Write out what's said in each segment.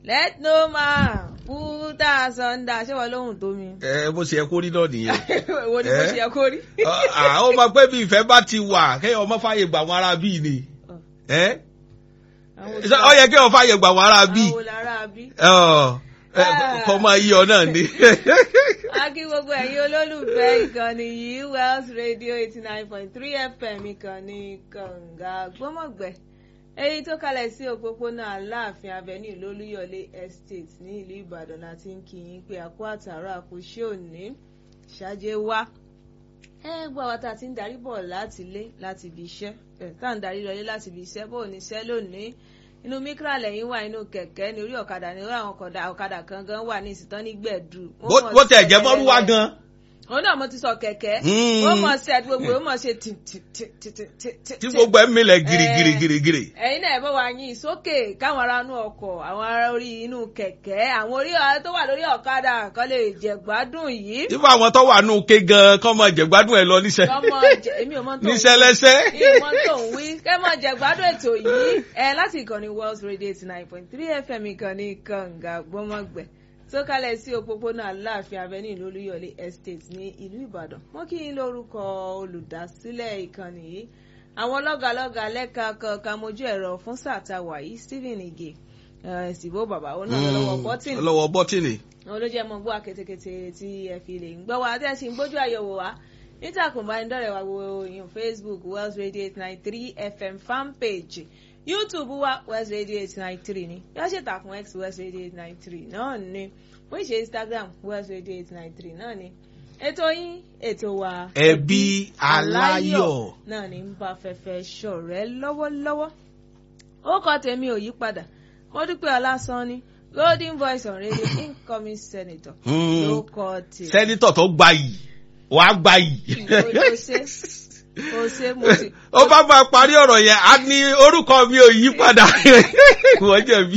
let no man put us under ṣé wọ́n lóhùn tó mi. ẹ bó ṣe yẹ kó rí náà nìyẹn. wo ni mo ṣe yẹ kó rí. àwọn ọmọ pé bí ìfẹ́ bá ti wà kéèyàn ọmọ fàyè gbà wọn ara bíi ni. ẹ àwọn ọ yẹ kéèyàn fàyè gbà wọn ara bíi. àwọn lára bí. kọ́ máa yí ọ náà ni. a kí gbogbo ẹ̀yin olólùfẹ́ ìkànnì yìí Wells Radio eighty nine point three FM ìkànnì kànga gbọ́mọ̀gbẹ́ èyí tó kalẹ̀ sí òpópónà aláàfin avenue lólúyọ̀lé estate ní ìlú ìbàdàn láti ń kí yín pé àkó àtàrà àkóṣe òní ṣáájé wá ẹ gbọ́ àwọn tá a ti ń darí bọ̀ láti ilé láti ibi iṣẹ́ ẹ tá à ń darí lọlé láti ibi iṣẹ́ bó o ní iṣẹ́ lónìí inú mikra lẹ́yìn wà inú kẹ̀kẹ́ ní orí ọ̀kadà ní orí àwọn ọ̀kadà kan gan wà ní ìsìtán ní gbẹ̀dù. bó tẹ̀ jẹ́ bọ́rú wá gan òun náà mo ti sọ kẹ̀kẹ́ ó mọ̀ ṣe àti gbogbo ó mọ̀ ṣe tì tì tì tì tì tì tì. tí gbogbo ẹ̀ ń milẹ̀ girigiri girigiri. ẹ̀yin náà ẹ bá wa yín sókè káwọn ará inú ọkọ̀ àwọn ará orí inú kẹ̀kẹ́ àwọn orí tó wà lórí ọ̀kadà kan lè jẹ̀gbádùn yìí. ibà àwọn tó wà nù ké gan kọ́ mọ jẹ̀gbádùn ẹ̀ lọ níṣẹ́. kọ́mọ jẹ èmi ò mọ tó ń wí níṣẹ́ lẹ́sẹ́. èmi ò mọ tó ń wí kẹ́mọ jẹ̀gbádùn ètò yìí ẹ láti ìkànnì Wells Radio eighty nine point three FM ìkànnì kànga gbọ́mọgbẹ́ tó kalẹ̀ sí òpópónà aláàfin avenue lólúyọ̀lé estate ní ìlú ìbàdàn wọ́n kí n lórúkọ olùdásílẹ̀ ìkànnì yìí àwọn lọ́gàlọ́gà lẹ́ka kankan mojú ẹ̀rọ fún sàtàwà yìí stephen ige ìsìbò bàbá òun náà lọ́wọ́ bọ́tìnì lọ́wọ́ bọ́tìnì. òun ló jẹ́ mọ́ gbọ́ akétékété tí ẹ fi lè ń gbọ́ wa tẹ́ ẹ sì ń gbójú àyẹ̀wò wa nítàkùn bá ń dọ̀rẹ̀ wa wo ìyún facebook wells radio eight nine three fm fan page youtube wa west radio eight nine three ni yóò ṣe tàkùn x west radio eight nine three náà ni wọ́n ṣe instagram west radio eight nine three náà ni ètò yín ètò wa ẹbí aláyọ̀ náà ni ń bá fẹ́fẹ́ ṣọ̀rẹ́ lọ́wọ́lọ́wọ́ ó kọ́ tèmi ò yí padà mo dúpẹ́ ọlásán ni golden voice on radio incoming senator ló kọ́ tèmi. sẹ́nitọ̀ tó gbayì wàá gbayì. ó ṣe ó ṣe mo sì. ó bá máa parí ọ̀rọ̀ yẹn á ní orúkọ mi ò yí padà wọ́n jẹ̀bi.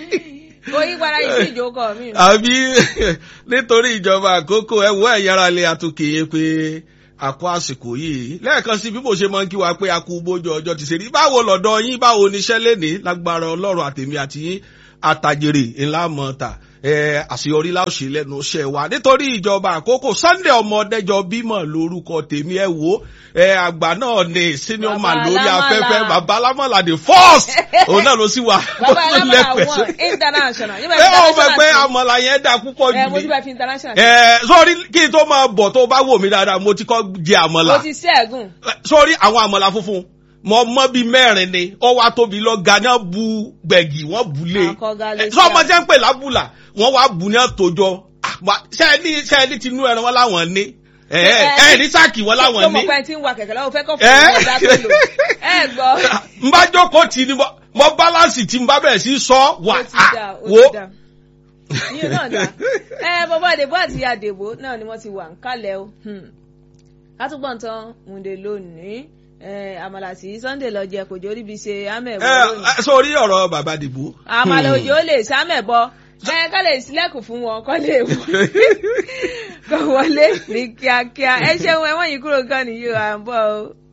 ó yí padà yìí sí ìjókòó mi. àbí nítorí ìjọba àkókò ẹ wo ẹ̀yára lé àtúnkèye pé àkó àsìkò yìí lẹ́ẹ̀kan sí bí mo ṣe máa ń kí wa pé a kú bójú ọjọ́ ti ṣe rí báwo lọ́dọ̀ yín báwo níṣẹ́ lénìí lágbára ọlọ́run àtèmi àti yín àtàjèrè ńlá mọ́ta àṣeyọrí láòṣè lẹ́nu iṣẹ́ wa nítorí ìjọba àkókò Sunday ọmọdéjọ bímọ lórúkọ tèmi ẹ wo àgbà náà ni senior man lórí afẹ́fẹ́ baba alámọ̀lá the first òun náà ló sì wà baba alámọ̀lá one international. ẹ ọ mọ̀ pé àmọ̀là yẹn dá púpọ̀ jù ẹ mo ti bá fi international. ẹ sórí kí n tó máa bọ̀ tó bá wò mí dáadáa mo ti kọ́ jẹ àmọ̀là. mo ti ṣẹ́gun. sórí àwọn àmọ̀là funfun mọ mọ bíi mẹ́rin ni ó wá tóbi lọ gánà bu gbẹ̀gì wọ́n bu lé sọ ọmọ jẹ́ ń pè lábùlà wọ́n wá bu ní àtòjọ sẹ́ẹ̀lì sẹ́ẹ̀lì tinú ẹran wọn láwọn ní ẹ ẹ ní sáàkì wọn láwọn ní. tó mọ̀ pé tí ń wa kẹ̀kẹ́ lọ́wọ́ fẹ́ kọ́ fún mi ọ̀dà tó lò ẹ gbọ́. n bá jókòó tì ní mọ bálánsì tí n bá bẹ̀rẹ̀ sí sọ wà á wo. yín náà dá ẹ bọ́bá àdèbò àti àdèbò náà ni wọ́n ti wà ń kálẹ̀ o látúgbọ̀n tán múndé lónìí àmàlà tí Sunday lọ jẹ kò jórí bí ṣe amẹ̀bọ lónìí. sórí ọ̀rọ̀ bàbá dìbò. àmàlà òjò lè sámẹ̀bọ bẹ́ẹ̀ ká lè sílẹ̀kùn fún wọn kọ́ lè wọ kọ́ wọlé ní kíákíá ẹ ṣeun ẹ wọ́n yìí kúrò gan nìyí à ń bọ̀ o.